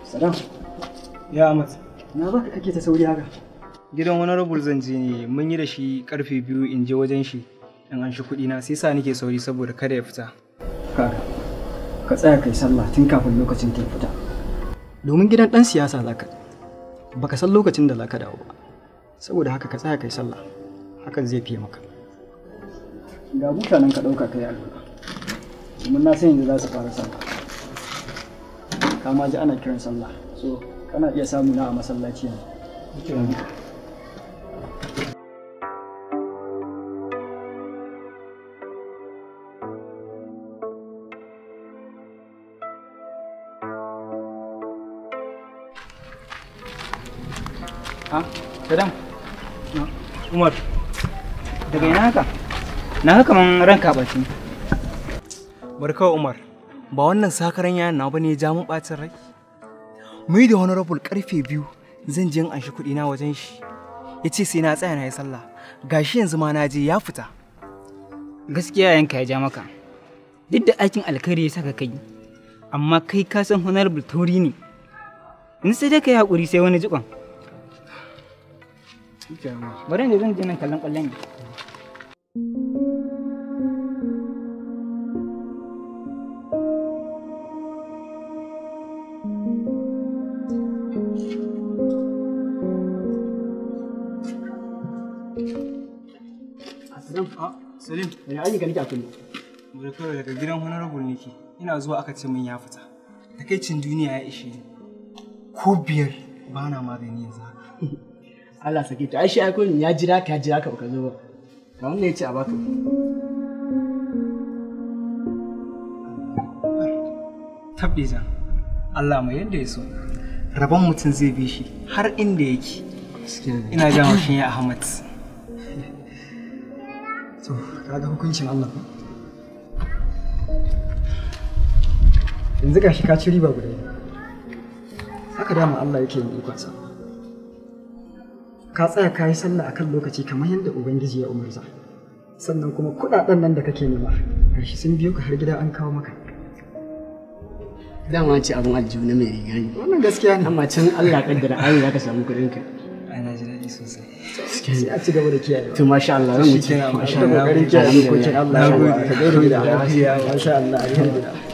Sadam, Ya Ahmad, na baka kake ta sauri haka? gidan wani rabul zan je ne mun yi da shi karfe biyu in je wajen shi in an shi kuɗi na sai sa nake sauri saboda kada ya fita. Kaga, ka tsaya kai sallah tun kafin lokacin ta fita. Domin gidan ɗan siyasa za ka baka san lokacin da za ka dawo ba. Saboda haka ka tsaya kai sallah, hakan zai fiye maka. Ga mutanen ka ɗauka kai allura. Domin na san yanzu za su fara sallah. Ka ma ji ana kiran sallah, so kana iya samu na a masallaci yanzu. Ha? Sadam? Umar, daga ina haka? Na haka kaman ranka ɓaci. Barkawa Umar, ba wannan sakaran yayan na bane ya ja mun ɓacin rai? Mu yi da honorable karfe biyu zan je in anshi kuɗi na wajen shi. Ya ce sai na tsaya na yi sallah. Gashi yanzu ma na je ya fita. gaskiya yanka ya ja maka duk da aikin alkhairi ya saka kai amma kai ka san honorable tauri ne in sai dai kai hakuri sai wani jikon bari da zan je nan kallon kwallon ne Salam, Salim, ya ayyuka nake a kullum. barkawa daga gidan honorable nake. Ina zuwa aka ce min ya fita. Takaicin duniya ya ishe ni. Ko biyar ba na magani yanzu haka. Allah sake ta ai shi aikon ya jira ka ya jira ka baka zo ba ga wannan yace a baka tabbiza Allah mai yadda ya so rabon mutum zai bi shi har inda yake ina jan haushin ya Ahmad To, kaga hukuncin Allah ba. Yanzu gashi ka ci riba guda biyu. Haka dama Allah yake yin ikonsa. Ka tsaya ka yi sallah akan lokaci kamar yadda Ubangiji ya umarza. Sannan kuma kuɗaɗen nan da kake nema, gashi sun biyo ka har gida an kawo maka. dama ce abin aljihu na mai riga ne Wannan gaskiya ne. amma can Allah kaddara ai za ka samu kuɗin ka ana ji daɗi sosai Sai a ci gaba da kiyaye. to masha Allah ran mutum Shikenan, masha Da Allah kokarin kiyaye dokokin Allah. Na gode. Ka gaida da lafiya. Masha Allah, alhamdulillah.